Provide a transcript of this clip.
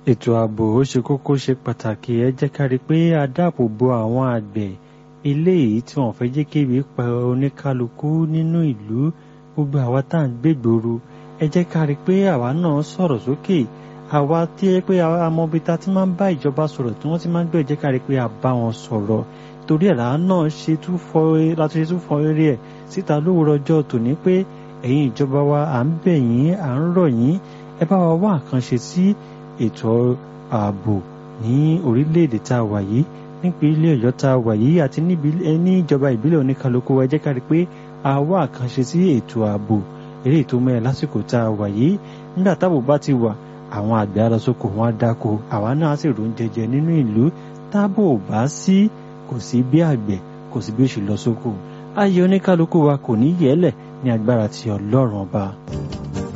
ètò ààbò ó ṣe kókó ṣe pàtàkì ẹ jẹ́ ká rí i pé a dáàbò bo àwọn àgbẹ̀ eléyìí tí wọ́n fẹ́ jẹ́ kébi pa oníkálukú nínú ìlú gbogbo àwa tá à ń gbègbòru ẹ jẹ́ ká rí i pé àwa náà sọ̀rọ̀ sókè àwa tí ẹ pé amọ̀bi ta ti máa ń bá ìjọba sọ̀rọ̀ tí wọ́n ti máa ń gbọ́ ẹ jẹ́ ká rí i pé a bá wọn sọ̀rọ̀ torí ẹ̀ làá náà ṣe tún fọ láti ṣe tún fọ eré ẹ̀ síta lówùrọ̀ ọjọ́ tòní pé ẹ̀yin ìjọba wa à ń bẹ̀ yín à ń rọ̀ yín ẹ bá wa wá àkànṣe sí ètò ààbò ní orílẹ̀-èdè tá a wà yìí nípínlẹ̀ ọ̀yọ́ tá a wà yìí àti ní ìjọba ìbílẹ̀ oníkálukú wa jẹ́ ká rí i pé a wá àkànṣe sí ètò ààbò eléyìí tó mẹ́rin lásìkò tá a wà yìí nígbà táàbò bá ti wà àwọn àgbẹ̀ alọ́sọ́kò wọn á dáko àwa náà sì rò ń jẹjẹ nínú ìlú táàbò bá sí kò sí bí àgbẹ̀ kò sí bí ó ṣe lọ sóko ayé oníkálukú wa kò ní yẹ̀ẹ́lẹ̀ ní agbára ti ọlọ́run ọba.